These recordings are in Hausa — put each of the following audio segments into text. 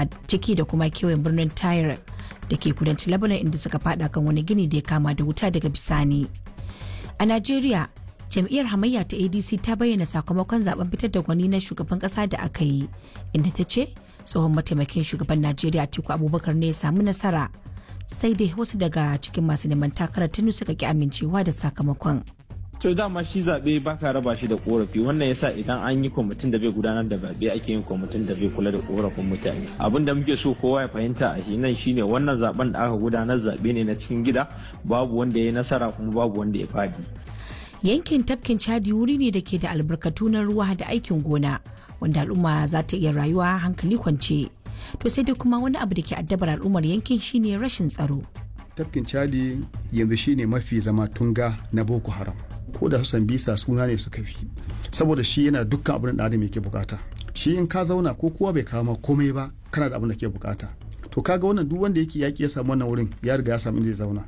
ciki da kuma kewayen birnin Tyre da ke kudancin Lebanon inda suka fada kan wani gini da ya kama da wuta daga bisani. A Najeriya, jam'iyyar hamayya ta adc ta bayyana sakamakon zaben fitar da gwani na shugaban kasa da aka yi inda ta ce tsohon mataimakin shugaban najeriya atiku abubakar ne ya samu nasara sai dai wasu daga cikin masu neman takarar tunu suka ki amincewa da sakamakon to dama shi zaɓe ba ka raba shi da korafi wannan yasa idan an yi kwamitin da bai gudanar da zaɓe ake yin kwamitin da bai kula da korafin mutane abin da muke so kowa ya fahimta a shi nan shine wannan zaben da aka gudanar zaɓe ne na cikin gida babu wanda ya yi nasara kuma babu wanda ya fadi yankin tafkin chadi wuri ne da ke da albarkatu na ruwa da aikin gona wanda al'umma za ta iya rayuwa hankali kwance to sai dai kuma wani abu da ke addabar al'ummar yankin shine rashin tsaro tafkin chadi yanzu shine mafi zama tunga na boko haram ko da su bisa suna ne suka fi saboda shi yana dukkan abin da adam yake bukata shi in ka zauna ko kowa bai kama komai ba kana da abin da ke bukata to kaga wannan duk wanda yake yaki ya samu wannan wurin ya riga ya samu inda zai zauna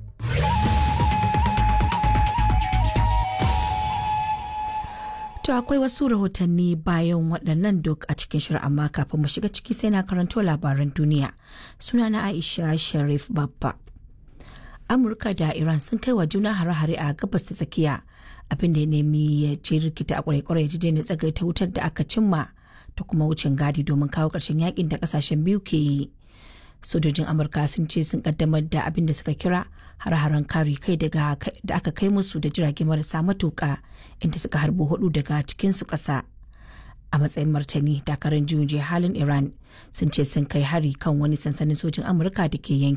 To akwai wasu rahotanni bayan waɗannan duk a cikin shirin amma kafin mu shiga ciki sai na karanto labaran duniya. Sunana Aisha Sharif Babba. Amurka da Iran sun kai wa juna hare-hare a gabas ta tsakiya abin da ya nemi ya ce rikita a kwarai-kwarai ya ji tsagaita wutar da aka cimma ta kuma wucin gadi domin kawo ƙarshen yakin da ƙasashen biyu ke yi. sojojin amurka sun ce sun kaddamar da abin da suka kira har-haren kare kai da aka kai musu da jirage marasa matuka inda suka harbo hudu daga cikinsu ƙasa a matsayin martani dakarun juyin halin iran sun ce sun kai hari kan wani sansanin sojin amurka da ke yanki